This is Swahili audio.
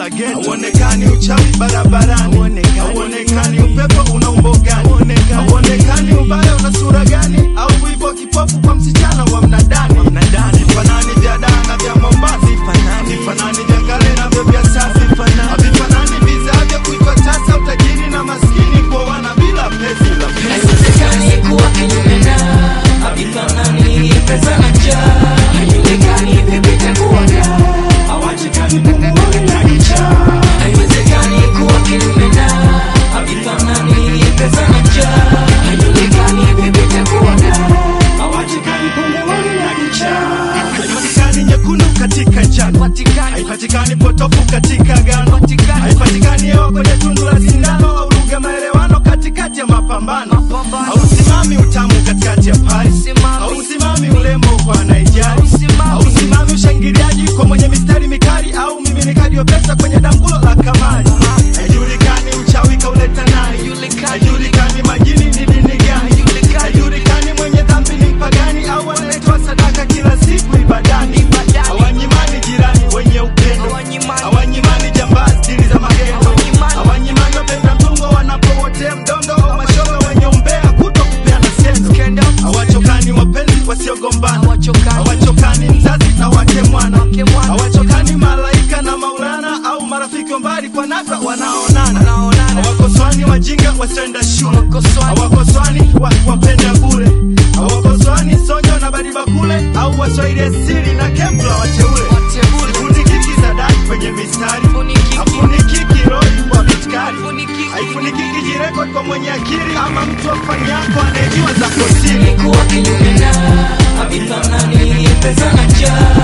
la ghetto. Hauonekani uchawi barabarani, hauonekani upepo una umbo gani, hauonekani ubaya una sura gani, au wivo kipofu kwa msichana wa mnadani. Vifanani vya daa na vya Mombasa, vifanani vya kale na vya vya sasa, havifanani vizaa vya kuitwa tasa, utajiri na maskini kuoana bila pesa. Haiwezekani kuwa kinyume na havifanani pesa na njaa haijulikani vipi itakuwaga hawachekani pumuoni na kichaa haiwezekani kuwa kinyume na havifanani pesa na njaa haijulikani vipi itakuwaga hawachekani pumuoni na kichaa Haipatikani nyekundu katika njano, haipatikani potofu katika gano, haipatikani hewa kwenye tundu la sindano, au lugha maelewano katikati ya mapambano. Hausimami utamu katikati ya pari, hausimami urembo kwa anaijali, hausimami ushangiliaji kwa mwenye mistari mikali, au miminikaji wa pesa kwenye dangulo la kamari. Haijulikani uchawi kauleta nani, haijulikani majini ni dini gani, haijulikani mwenye dhambi ni mpagani, au anayetoa sadaka kila siku ibadani. Hawanyimani jirani wenye upendo, hawanyimani jambazi dili za magendo, hawanyimani wapenda mtungo wanapowotea mdondo, au mashoga wenye umbea kuto kupeana sendo. Hawachokani wapenzi wasiogombana, hawachokani mzazi na wake mwana, hawachokani malaika na Maulana, au marafiki wa mbali kwa nadra wanaonana. Hawakoswani wajinga wasioenda shule, hawakoswani wa, wapenda bure, hawakoswani sonyo na badiba kule, au waswahili asili na kembla wateule. Sifunikiki za dai kwenye mistari, hafunikiki roi kwa vitkari, haifunikiki jirekod kwa mwenye akili, ama mtu wa fani yako anayejua za kosiri. kuwa kinyume na havifanani pesa na njaa